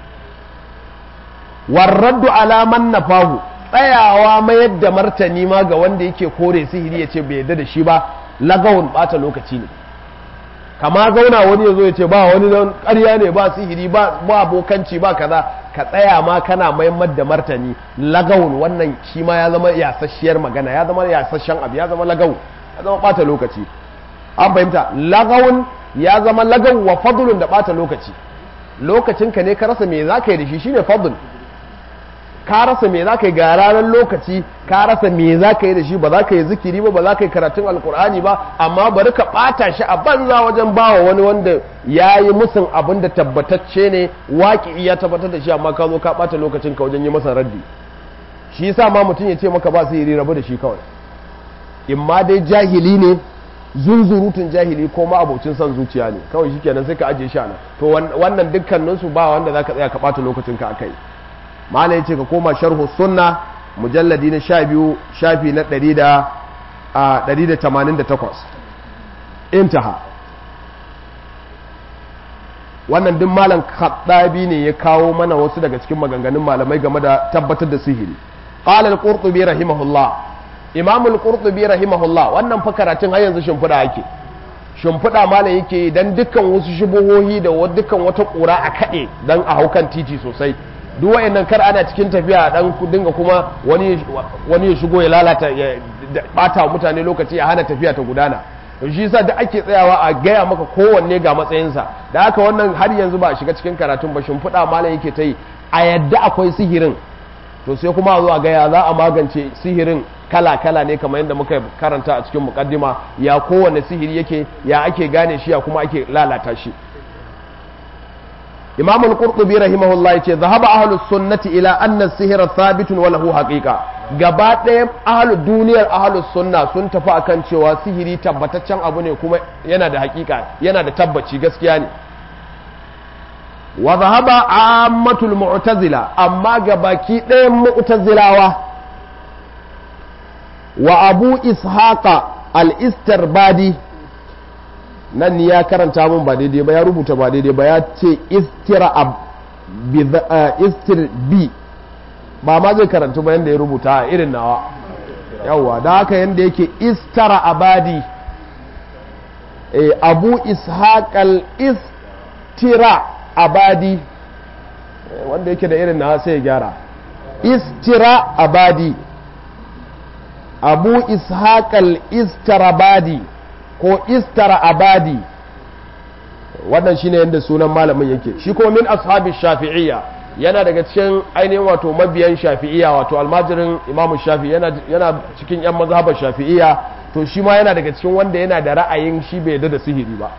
warraddu alaman nafahu tsayawa mayar da martani ma ga wanda yake kore sihiri ya ce bai yarda da shi ba lagawun bata lokaci ne kama zauna wani ya zo ya ce ba wani nan ƙarya ne ba sihiri ba bokanci ba kaza ka tsaya ma kana maimar da martani lagawun wannan shi ma ya zama yasasshiyar magana ya zama yasasshen abu ya zama lagawun ya zama bata lokaci an fahimta lagawun ya zama lagawun wa fadlun da bata lokaci lokacinka ne ka rasa me za ka yi da shi shine fadl ka rasa me za ka yi ga ranar lokaci ka rasa me za ka yi da shi ba za ka yi zikiri ba ba za ka yi karatun alkur'ani ba amma bari ka ɓata shi a banza wajen bawa wani wanda ya yi musun abin da tabbatacce ne waƙi ya tabbatar da shi amma ka zo ka ɓata lokacin ka wajen yi masa raddi shi yasa ma mutum ya ce maka ba su yi rabu da shi kawai in ma dai jahili ne zunzurutun jahili ko ma abocin son zuciya ne kawai shi kenan sai ka ajiye shi nan to wannan dukkaninsu ba wanda za ka tsaya ka ɓata lokacin ka akai mala ya ce ka koma sharhu sunna mujalladi na sha biyu shafi na ɗari da tamanin da takwas intaha wannan duk malam khattabi ne ya kawo mana wasu daga cikin maganganun malamai game da tabbatar da sihiri qala al-qurtubi rahimahullah imam al-qurtubi rahimahullah wannan fa karatun har yanzu shimfiɗa ake shimfiɗa malam yake dan dukkan wasu shubuhohi da dukkan wata ƙura a kaɗe dan a haukan titi sosai duk wayannan kar ana cikin tafiya dan dinga kuma wani wani ya shigo ya lalata ya bata mutane lokaci ya hana tafiya ta gudana to shi yasa da ake tsayawa a gaya maka kowanne ga matsayinsa da haka wannan har yanzu ba a shiga cikin karatun ba shimfiɗa malam yake ta yi a yadda akwai sihirin to sai kuma a zo a gaya za a magance sihirin kala-kala ne kamar yadda muka karanta a cikin mukaddima ya kowanne sihiri yake ya ake gane shi ya kuma ake lalata shi imam al-qurtubi rahimahullah yace zahaba ahlus sunnati ila anna sihra thabitun wa lahu haqiqa gaba ɗaya ahlus duniyar ahlus sunna sun tafi akan cewa sihiri tabbataccen abu ne kuma yana da haƙiƙa yana da tabbaci gaskiya ne wa zahaba ammatul mu'tazila amma gabaki ɗayan mu'tazilawa wa abu ishaqa al-istarbadi nan ni ya karanta mun ba daidai ba ya rubuta ba daidai ba ya ce istira istir bi ba ma zai karanta ba yanda ya rubuta a irin nawa yawwa da haka yanda yake istara abadi abu ishaqal istira abadi wanda yake da irin nawa sai ya gyara istira abadi abu ishaqal istarabadi ko istara abadi wannan shine yadda sunan malamin yake shi kuma min ashabi shafi'iyya yana daga cikin ainihin wato mabiyan shafi'iyya wato almajirin imamu shafi yana, yana cikin yan mazhabar shafi'iyya to shi ma yana daga cikin wanda yana da ra'ayin shi bai da sihiri ba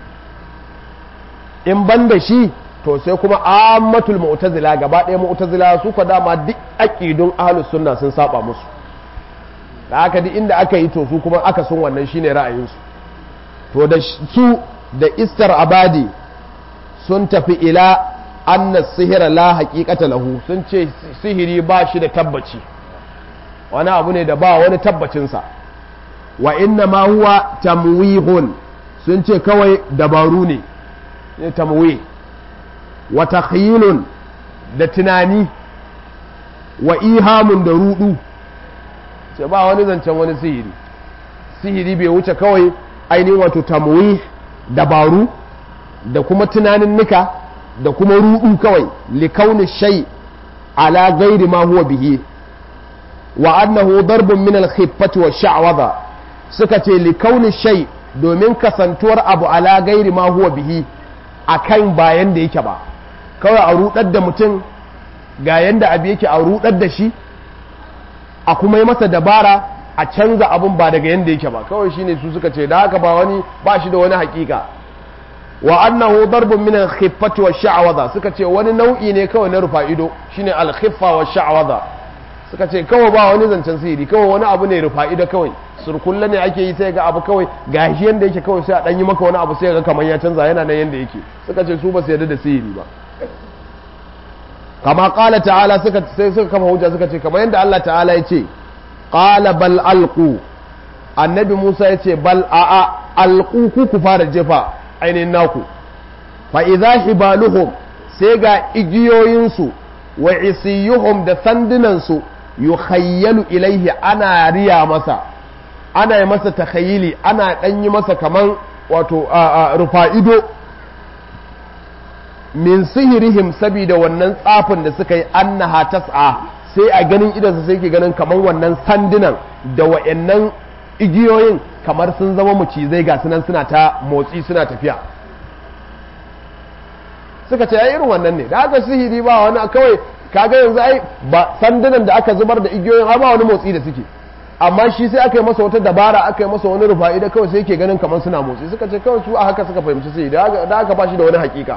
in ban da shi to sai kuma ammatul mu'tazila gaba ɗaya mu'tazila su ka dama duk aqidun ahlus sunna sun saba musu da haka duk inda aka yi to su kuma aka sun wannan shine ra'ayinsu to da su da istar abadi sun tafi ila anna sihira la haqiqata lahu sun ce sihiri ba shi da tabbaci wani abu ne da ba wani tabbacinsa wa inna ma huwa tamwihun sun ce kawai dabaru ne ne tamwi wa takhyilun da tunani wa ihamun da rudu ce ba wani zancen wani sihiri sihiri bai wuce kawai ainihin wato tamwi dabaru da kuma tunanin nika da kuma rudu kawai likauni shay ala gairi ma huwa bihi wa annahu darbun min al-khiffati wa sha'wadha suka ce likauni shay domin kasantuwar abu ala gairi ma huwa bihi akan bayan da yake ba kawai a rudar da mutum ga yanda abu yake a rudar da shi a kuma yi masa dabara a canza abun ba daga yanda yake ba kawai shine su suka ce da haka ba wani ba shi da wani hakika wa annahu darbun min al-khiffati wa sha'wadha suka ce wani nau'i ne kawai na rufa ido shine al-khiffa wa sha'wadha suka ce kawai ba wani zancen sihiri kawai wani abu ne rufa ido kawai surkulla ne ake yi sai ga abu kawai gashi yanda yake kawai sai a dan yi maka wani abu sai ga kamar ya canza yana nan yanda yake suka ce su ba su yarda da sihiri ba kama qala ta'ala suka sai suka kama hujja suka ce kamar yanda Allah ta'ala ya ce qala bal alqu annabi Musa ya ce bal a'a alqu ku ku fara jefa ainihin naku fa idza hibaluhum sai ga igiyoyinsu wa isiyuhum da sandunansu yukhayyalu ilaihi ana riya masa ana yi masa takhayyili ana dan yi masa kaman wato rufa ido min sihirihim saboda wannan tsafin da suka yi annaha tas'a sai a ganin idansa sai ke ganin kaman wannan sandunan da wa'annan igiyoyin kamar sun zama macizai ga sunan suna ta motsi suna tafiya suka ce ai irin wannan ne da aka sihiri ba wani kawai kaga yanzu ai ba sandunan da aka zubar da igiyoyin ba wani motsi da suke amma shi sai aka yi masa wata dabara aka yi masa wani rufa'i da kawai sai yake ganin kamar suna motsi suka ce kawai su a haka suka fahimci sihiri da aka ba shi da wani hakika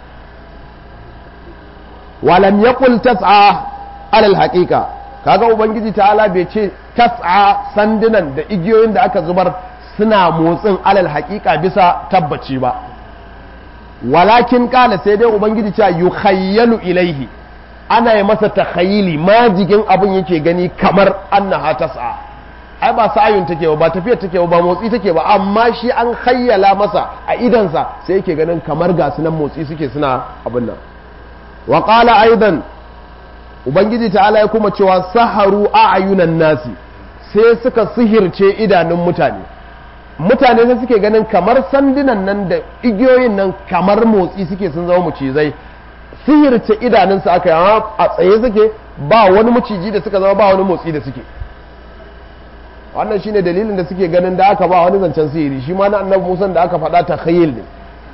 walam yaqul tas'a alal haqiqa kaga ubangiji ta'ala bai ce tas'a sandunan da igiyoyin da aka zubar suna motsin alal haqiqa bisa tabbaci ba walakin kala sai dai ubangiji cewa yukhayyalu ilaihi ana yi masa takhayyili majigin abun yake gani kamar annaha tas'a ai ba sa'ayun take ba tafiyar take ba motsi take ba amma shi an khayyala masa a idansa sai yake ganin kamar ga sunan motsi suke suna abin nan wa qala aidan ubangiji ta'ala ya kuma cewa saharu a'yunan nasi sai suka sihirce idanun mutane mutane sai suke ganin kamar sandunan nan da igiyoyin nan kamar motsi suke sun zama mucizai sihirce idanunsu aka yi a tsaye suke ba wani maciji da suka zama ba wani motsi da suke wannan shine dalilin da suke ganin da aka ba wani zancen sihiri shi ma na annabi musan da aka faɗa ta khayil ne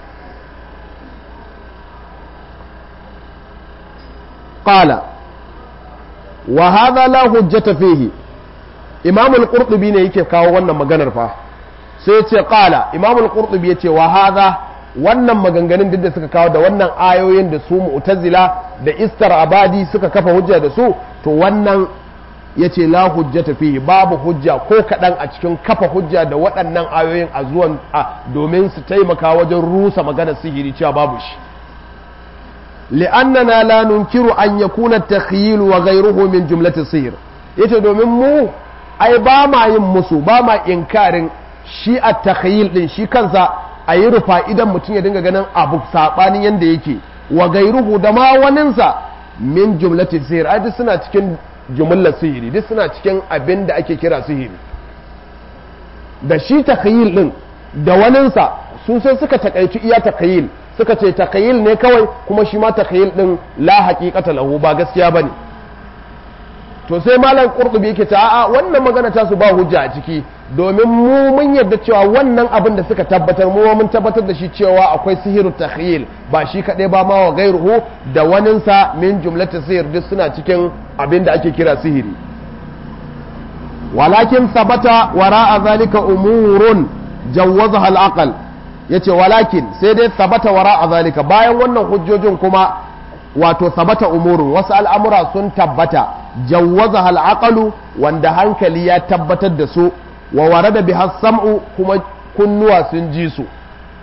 qala wa hadha la hujjata fihi imam al-qurtubi ne yake kawo wannan maganar fa sai ce qala imam al-qurtubi yace wa hadha wannan maganganun duk da suka kawo da wannan ayoyin da su mu'tazila da istar abadi suka kafa hujja da su to wannan ya ce la hujjata fihi babu hujja ko kaɗan a cikin kafa hujja da waɗannan ayoyin a zuwan a domin su taimaka wajen rusa maganar sihiri cewa babu shi li'annana la nunkiru an yakuna takhyil wa ghayruhu min jumlati sihir yace domin mu ai ba ma yin musu ba ma inkarin shi a takhyil din shi kansa a yi rufa idan mutum ya dinga ganin abu sabanin yanda yake wa ghayruhu da ma waninsa min jumlati sihir ai duk suna cikin jumlar sihiri duk suna cikin abin da ake kira sihiri da shi takayil din da waninsa su sai suka takaici iya takayil suka ce takayil ne kawai kuma shi ma takayil din la haqiqata lahu ba gaskiya bane to sai malam qurtubi yake ta a'a wannan magana ta su ba hujja a ciki domin mu mun yarda cewa wannan abin da suka tabbatar mu mun tabbatar da shi cewa akwai sihiru takhyil ba shi kadai ba ma wa gairuhu da waninsa min jumlati sihir duk suna cikin abin da ake kira sihiri walakin sabata wara'a zalika umurun jawwazaha al-aql yace walakin sai dai sabata wara'a zalika bayan wannan hujjojin kuma wato sabata umurun wasu al'amura sun tabbata jawwazaha al-aqlu wanda hankali ya tabbatar da su wa warada biha sam'u kuma kunnuwa sun ji su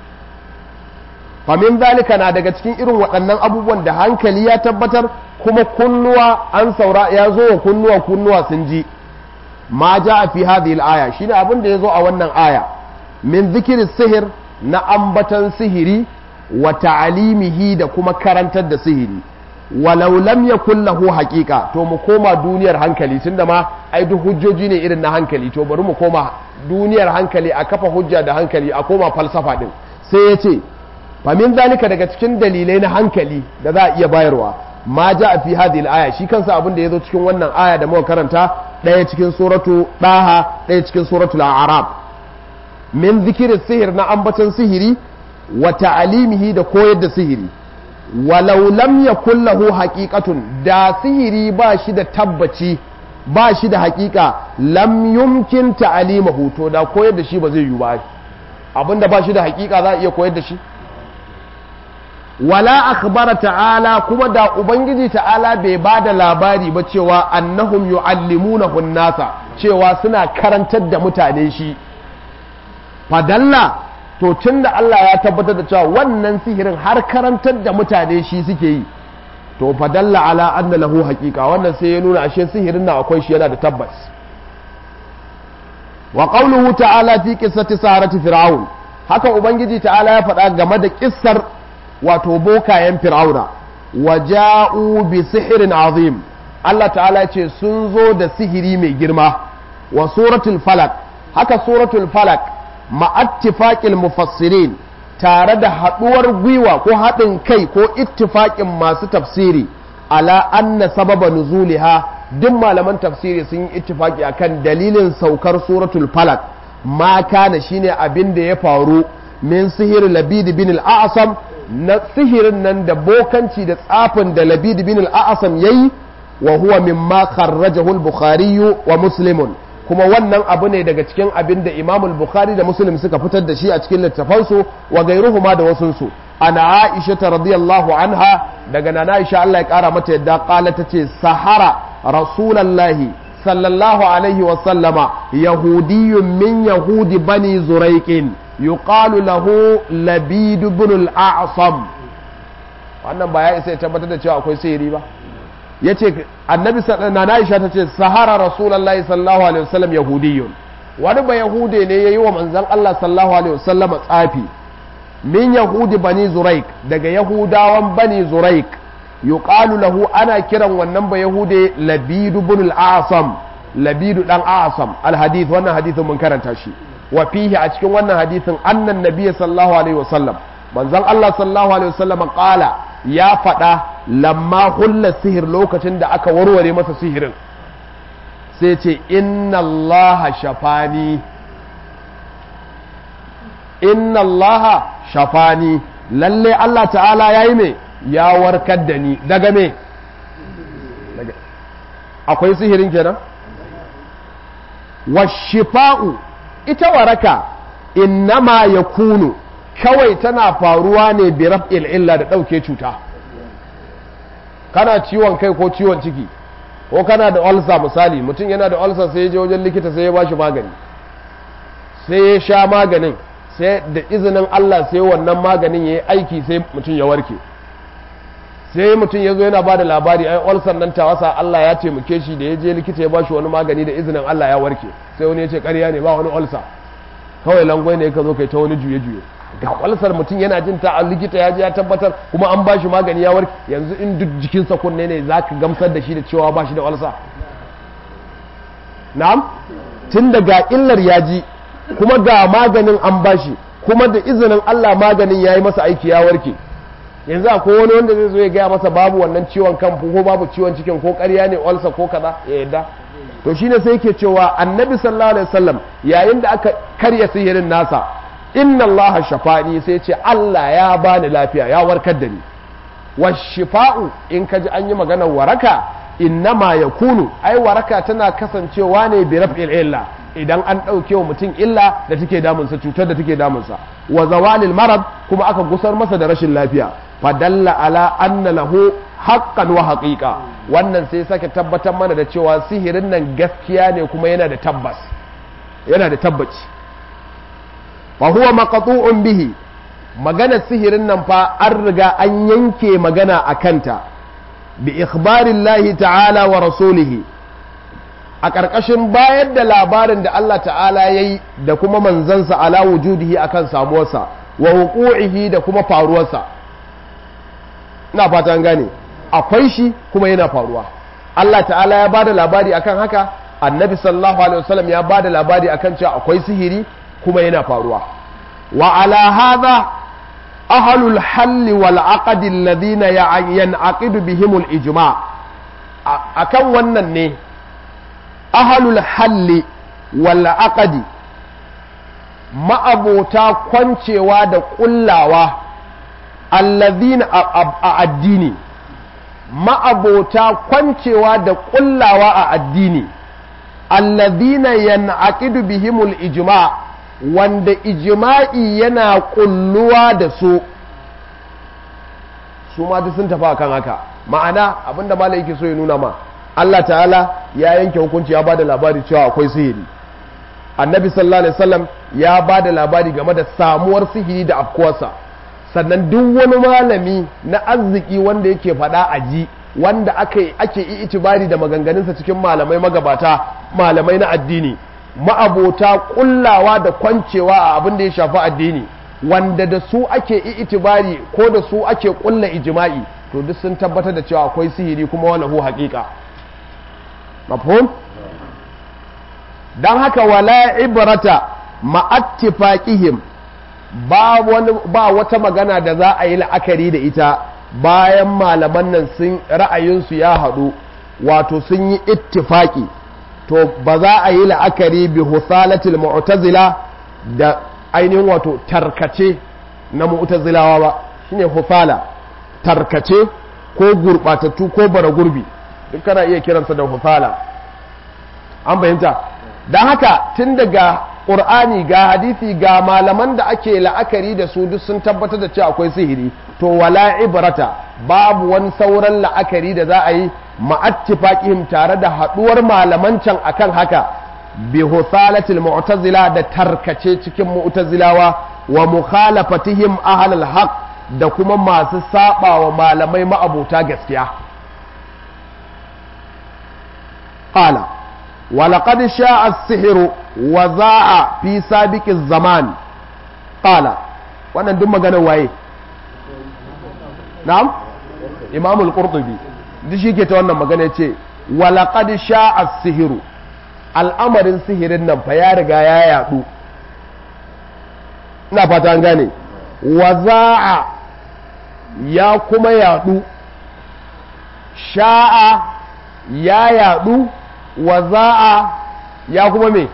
famin zalika na daga cikin irin waɗannan abubuwan da hankali ya tabbatar kuma kunnuwa an saura ya zo wa kunnuwa kunnuwa sun ji ma ja a fi hadhihi al-aya shine abin da ya zo a wannan aya min zikiri sihir na ambatan sihiri wa ta'alimihi da kuma karantar da sihiri walau lam yakul lahu haqiqa to mu koma duniyar hankali tunda ma ai duk hujjoji ne irin na hankali to bari mu koma duniyar hankali a kafa hujja da hankali a koma falsafa din sai ya ce famin zalika daga cikin dalilai na hankali da za a iya bayarwa ma ja a fi hadhihi aya shi kansa abin da ya zo cikin wannan aya da muka karanta ɗaya cikin suratu ɗaha ɗaya cikin suratu a'rab min zikirin sihir na ambaton sihiri wa ta'alimihi da koyar da sihiri walau lam yakul lahu haqiqatun da sihiri ba shi da tabbaci ba shi da haƙiƙa lam yumkin ta'alimahu to da koyar da shi ba zai yi ba abinda ba shi da haƙiƙa za a iya koyar da shi wala akhbara ta'ala kuma da ubangiji ta'ala bai ba da labari ba cewa annahum yu'allimunahu nasa cewa suna karantar da mutane shi fadalla to tunda Allah ya tabbatar da cewa wannan sihirin har karantar da mutane shi suke yi to fadalla ala anna lahu haqiqa wannan sai ya nuna ashe sihirin na akwai shi yana da tabbas wa qawluhu ta'ala fi qissati sarati fir'aun haka ubangiji ta'ala ya faɗa game da kissar wato bokayen fir'auna wa ja'u bi sihirin azim Allah ta'ala ce sun zo da sihiri mai girma wa suratul falak haka suratul falak ma'attifaqil mufassirin tare da haɗuwar gwiwa ko haɗin kai ko ittifaƙin masu tafsiri ala anna sababa nuzuliha duk malaman tafsiri sun yi ittifaki akan dalilin saukar suratul falak ma kana shine abin da ya faru min sihir labid bin al-a'sam na sihirin nan da bokanci da tsafin da labid bin al-a'sam yayi wa huwa mimma kharrajahu al-bukhari wa muslimun kuma wannan abu ne daga cikin abin da Imam al-Bukhari da Muslim suka fitar da shi a cikin littafansu wa gairuhuma da wasunsu ana Aisha ta radiyallahu anha daga nana Aisha Allah ya kara mata yadda kala tace sahara rasulullahi sallallahu alaihi wa sallama yahudiyyun min yahudi bani zuraiqin yuqalu lahu labid ibn al-a'sam wannan ba ya isa ya tabbatar da cewa akwai sihiri ba ya ce annabi na Aisha ta ce sahara rasulullahi sallallahu alaihi wasallam yahudiyyun wani ba yahude ne ya yi wa manzan Allah sallallahu alaihi wasallam tsafi min yahudi bani zuraik daga yahudawan bani zuraik yuqalu lahu ana kiran wannan ba yahude labidu bin al-asam labidu dan asam al-hadith wannan hadithin mun karanta shi wa fihi a cikin wannan hadithin annan nabiy sallallahu alaihi wasallam manzan Allah sallallahu alaihi wasallam qala ya faɗa lamma hulla sihir lokacin da aka warware masa sihirin sai ce inna allaha shafani inna allaha shafani lalle Allah ta'ala ya yi me ya warkar da ni daga me akwai sihirin kenan washifa'u ita waraka innama ya kunu kawai tana faruwa ne bi raf'il illa da ɗauke cuta kana ciwon kai ko ciwon ciki ko kana da ulcer misali mutum yana da ulcer sai ya je wajen likita sai ya bashi magani sai ya sha maganin sai da izinin Allah sai wannan maganin ya yi aiki sai mutum ya warke sai mutum ya zo yana ba da labari ai ulcer nan ta wasa Allah ya taimake shi da ya je likita ya bashi wani magani da izinin Allah ya warke sai wani ya ce ƙarya ne ba wani ulcer kawai langwai ne ka zo kai ta wani juye-juye ga ulcer mutum yana jin ta a likita ya je ya tabbatar kuma an bashi magani ya warke yanzu in duk jikinsa kunne ne za ka gamsar da shi da cewa ba shi da ulcer na'am tun daga illar ya ji kuma ga maganin an bashi kuma da izinin Allah maganin ya yi masa aiki ya warke yanzu akwai wani wanda zai zo ya gaya masa babu wannan ciwon kan ko babu ciwon cikin ko ƙarya ne olsa ko kaza ya yadda to shine sai yake cewa annabi sallallahu alaihi wasallam yayin da aka karya sihirin nasa inna Allah shafani sai ce Allah ya bani lafiya ya warkar da ni washifa'u in ka ji an yi maganar waraka innama yakunu ai waraka tana kasancewa ne bi raf'il illa idan an ɗauke wa mutum illa da take damunsa cutar da take damunsa wa zawalil marad kuma aka gusar masa da rashin lafiya fadalla ala anna lahu haqqan wa haqiqa wannan sai sake tabbatar mana da cewa sihirin nan gaskiya ne kuma yana da tabbas yana da tabbaci fa huwa maqtu'un bihi magana sihirin nan fa an riga an yanke magana a kanta bi ikhbarillahi ta'ala wa rasulihi a ƙarƙashin bayar da labarin da Allah ta'ala ya yi da kuma manzansa ala wujudihi akan samuwarsa wa huku'ihi da kuma faruwarsa ina fata an gane akwai shi kuma yana faruwa Allah ta'ala ya ba da labari akan haka annabi sallallahu alaihi wasallam ya ba da labari akan cewa akwai sihiri kuma yana faruwa wa ala hadha ahlul halli wal aqdi alladhina yan'aqidu bihimul ijma' akan wannan ne ahalul halli wal aqdi ma'abota kwancewa da kullawa allazina a addini ma'abota kwancewa da kullawa a addini allazina yan'aqidu bihimul ijma wanda ijma'i yana kulluwa da su su ma duk sun tafi akan haka ma'ana abinda malai yake so ya nuna ma Allah ta'ala ya yanke hukunci ya bada labari cewa akwai sihiri annabi sallallahu alaihi wasallam ya bada labari game da samuwar sihiri da afkuwarsa sannan duk wani malami na arziki wanda yake faɗa a ji wanda ake ake itibari da maganganunsa cikin malamai magabata malamai na addini ma'abota kullawa da kwancewa a abin da ya shafi addini wanda da su ake itibari ko da su ake kulla ijma'i to duk sun tabbatar da cewa akwai sihiri kuma wani hu haƙiƙa mafhum don haka wala ibrata ma'attifaqihim ba wani ba wata magana da za a yi la'akari da ita bayan malaman nan sun ra'ayinsu ya haɗu wato sun yi ittifaki to ba za a yi la'akari bi husalatil mu'tazila da ainihin wato tarkace na mu'tazilawa ba shine husala tarkace ko gurbatattu ko bara gurbi duk kana iya kiransa da husala an fahimta don haka tun daga ƙur'ani ga hadisi ga malaman da ake la'akari da su duk sun tabbatar da cewa akwai sihiri to wala ibrata babu wani sauran la'akari da za a yi ma'attifaqihim tare da haɗuwar malaman can akan haka bi husalatil mu'tazila da tarkace cikin mu'tazilawa wa mukhalafatihim ahlul haqq da kuma masu saba wa malamai ma'abuta gaskiya qala ولقد شاء السحر وزاع في سابق الزمان قال wannan duk maganar waye na'am imam al-qurtubi duk shi ke ta wannan magana yace walaqad sha'a as-sihru al'amarin sihirin nan fa ya riga ya yadu ina fata an gane waza'a ya kuma yadu sha'a ya yadu waza'a ya kuma me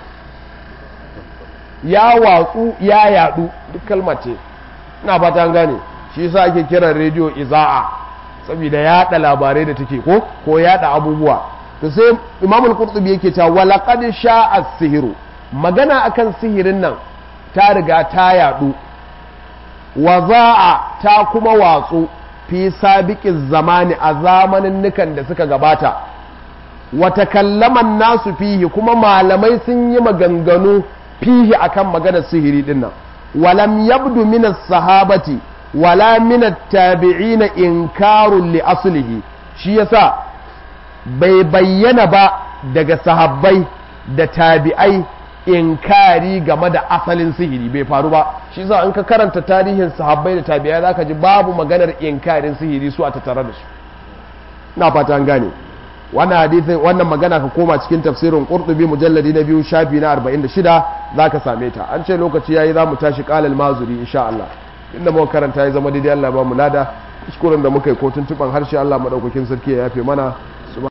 ya watsu ya yadu duk kalma ce ina fata an gane shi yasa ake kiran rediyo iza'a saboda yada labarai da take ko ko yada abubuwa to sai imamul qurtubi yake cewa walaqad sha'a sihiru magana akan sihirin nan ta riga ta yadu wa za'a ta kuma watsu fi sabiqin zamani a zamanin nukan da suka gabata wata kallaman nasu fihi kuma malamai sun yi maganganu fihi akan maganar sihiri dinnan walam yabdu min sahabati wala min tabi'ina inkarun li aslihi shi yasa bai bayyana ba daga sahabbai da tabi'ai inkari game da asalin sihiri bai faru ba shi yasa in ka karanta tarihin sahabbai da tabi'ai zaka ji babu maganar inkarin sihiri su a tattare da su na fata an gane wannan hadisin wannan magana ka koma cikin tafsirin qurtubi mujalladi na biyu shafi na 46 zaka same ta an ce lokaci yayi zamu tashi qalal mazuri insha Allah inda muka karanta ya zama daidai Allah ba mu lada kuskuren da muka yi ko tuntuban harshe Allah madaukakin sarki ya yafe mana